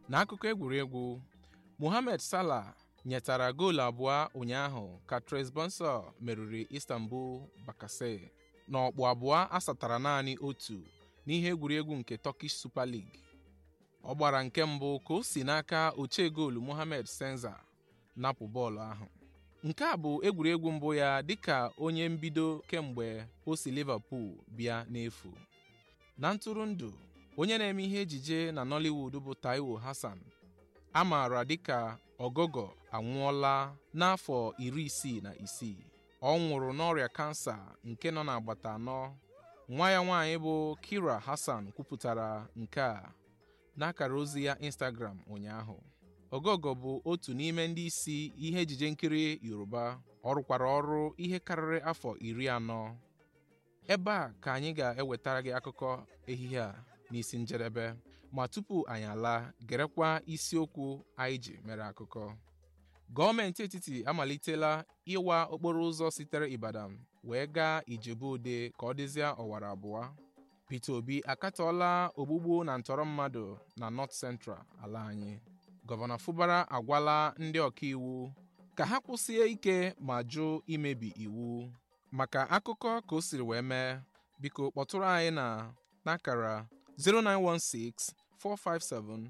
N'akụkọ egwuregwu Mohamed Salah nyetara goolu abụọ ụnyaahụ ka Trabzonspor meriri Istanbul Basaksehir n'ọkpụ abụọ asatara naanị otu n'ihe egwuregwu nke Turkish Super League. Ọ gbara nke mbụ ka o si n'aka ochie goolu Mohamed Senza napụ bọọlụ ahụ. Nke a bụ egwuregwu mbụ ya dịka onye mbido kemgbe o si Liverpool bịa n'efu. Na ntụrụndụ onye na-eme ihe ejije na Nollywood bụ Taiwo Hassan a maara dịka Ogogo anwụọla n'afọ iri isii na isii. Ọ nwụrụ n'ọrịa kansa nke nọ n'agbata anọ. Nwa ya nwaanyị bụ Kira Hassan kwupụtara nke a n'akara ozi ya Instagram ụnyaahụ. Ogogo bụ otu n'ime ndị isi ihe ejije nkiri Yoruba. Ọ rụkwara ọrụ ihe karịrị afọ iri anọ. Ebe a ka anyị ga-ewetara gị akụkọ ehihie a n'isi njedebe ma tupu anyị alaa gerekwa isiokwu anyị ji mere akụkọ. Gọọmenti etiti amalitela ịwa okporo ụzọ sitere Ibadan wee gaa Ijebu-Ode ka ọ dịzie ọwara abụọ. Peter Obi akatọọla ogbugbu na ntọrọ mmadụ na North Central ala anyị. Gọvanọ Fubara agwala ndị ọkaiwu ka ha kwụsie ike ma jụ imebi iwu. Maka akụkọ ka o siri wee mee, biko kpọtụrụ anyị na n'akara 0916 457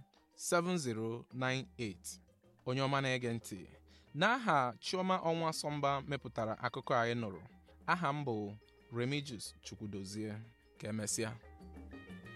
7098. Onye ọma na-ege ntị n'aha Chioma Ọnwa Sọmba mepụtara akụkọ anyị nụrụ aha m bụ Remigius Chukwudozie ka emesịa